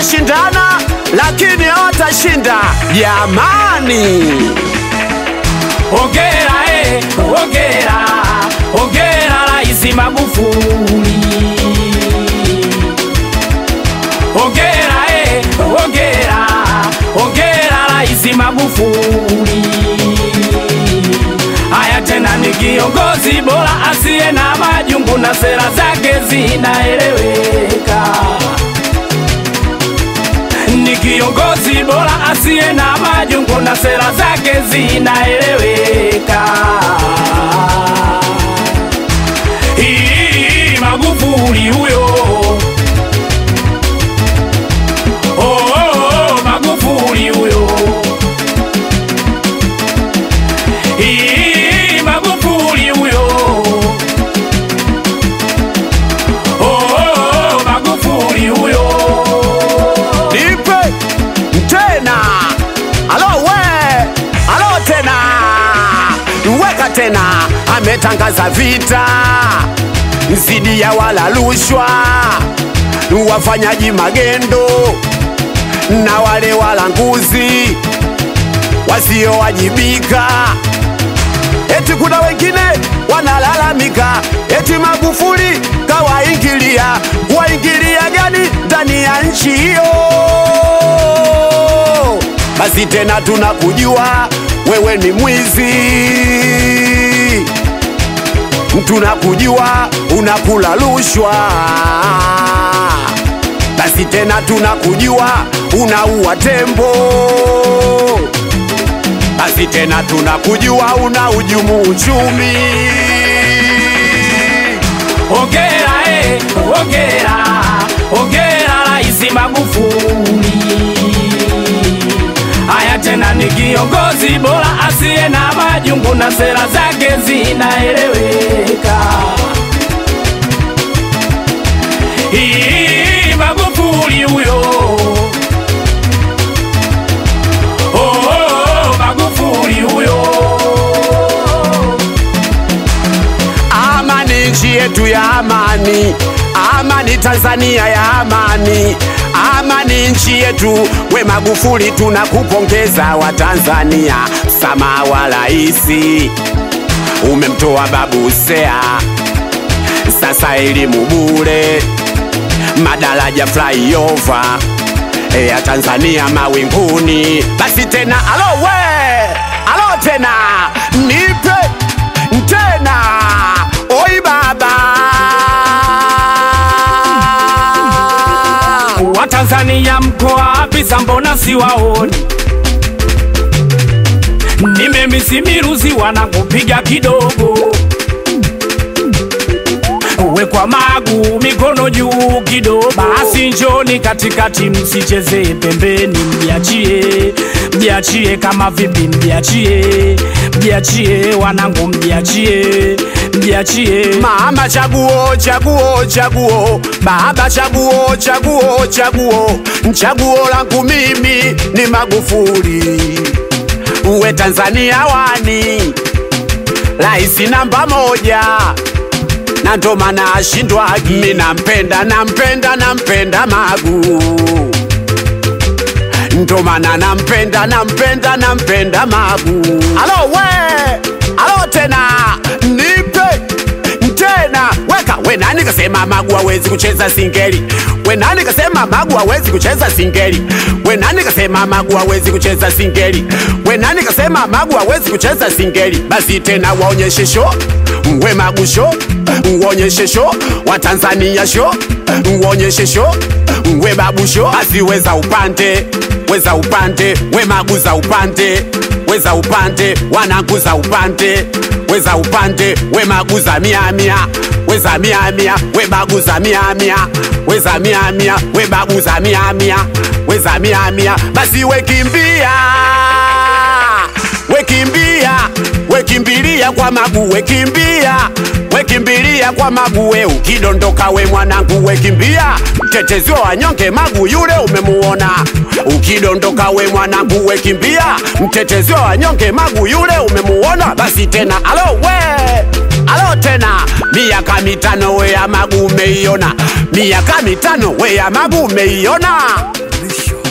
wanashindana lakini hawatashinda jamani. Hongera eh, hongera, hongera Rais Magufuli. Hongera eh, hongera, hongera Rais Magufuli. Haya tena ni kiongozi bora asiye na majungu na sera zake zinaeleweka. Ni kiongozi bora asiye na majungu na sera zake zinaeleweka. Hii Magufuli huyo. Oh, oh, oh, Magufuli huyo. Hii Magufuli huyo. Oh, oh, oh, Magufuli huyo. Nipe tena, alo we, alo tena, weka tena. Ametangaza vita zidi ya wala rushwa, wafanyaji magendo na wale walanguzi wasiowajibika. Eti kuna wengine wanalalamika eti Magufuli kawaingilia. Waingilia gani ndani ya nchi hiyo? Basi tena tunakujua wewe ni mwizi, tunakujua unakula rushwa. Basi tena tunakujua unaua tembo basi tena tunakujua una ujumu uchumi. Hongera eh, hongera, hongera Rais Magufuli. Haya tena ni kiongozi bora asiye na majungu na sera zake zinaeleweka. Hii Magufuli huyo. Oh, oh, oh, Magufuli huyo. Amani nchi yetu ya amani, amani Tanzania ya amani, amani nchi yetu. We Magufuli, tunakupongeza wa Tanzania. Msamaha wa raisi umemtoa babu Seya, sasa elimu bure, madaraja flyover ya Tanzania mawinguni. Basi tena alo we, alo tena nipe tena, oi baba Watanzania mko wapi? Mbona siwaoni? Nimemisi wanakupiga kidogo, wekwa magu mikono juu kidogo. Basi njoni katikati, msicheze pembeni, mjiachie, mjiachie kama vipi, mjiachie, mjiachie wanangu, mjiachie, mjiachie Mama chaguo chaguo chaguo, baba chaguo chaguo chaguo, chaguo langu mimi ni Magufuli. Uwe Tanzania wani, raisi namba moja, na ndo maana ashindwagi. Mimi nampenda nampenda nampenda Magu, ndo maana nampenda nampenda nampenda Magu. Alo we, alo tena nipe tena weka we nani kasema Magu hawezi kucheza singeli? We nani kasema Magu hawezi kucheza singeli? We nani kasema Magu hawezi kucheza singeli? We nani kasema Magu hawezi kucheza singeli? Basi tena waonyeshe show, we Magu show, uonyeshe show, wa Tanzania show, uonyeshe show, we babu show. Basi weza upande, weza upande, we Magu za upande, weza upande, wanangu za upande weza upande we maguza mia mia weza mia mia we baguza mia mia weza mia mia we baguza mia mia weza mia mia basi wekimbia wekimbia wekimbilia kwa magu wekimbia wekimbilia kwa magu we ukidondoka we mwanangu wekimbia mtetezi wa wanyonge magu yule umemuona ukidondoka we mwanangu wekimbia mtetezi wa wanyonge magu yule umemuona basi tena alo we alo tena miaka mitano we ya magu umeiona miaka mitano we ya magu umeiona Mwisho.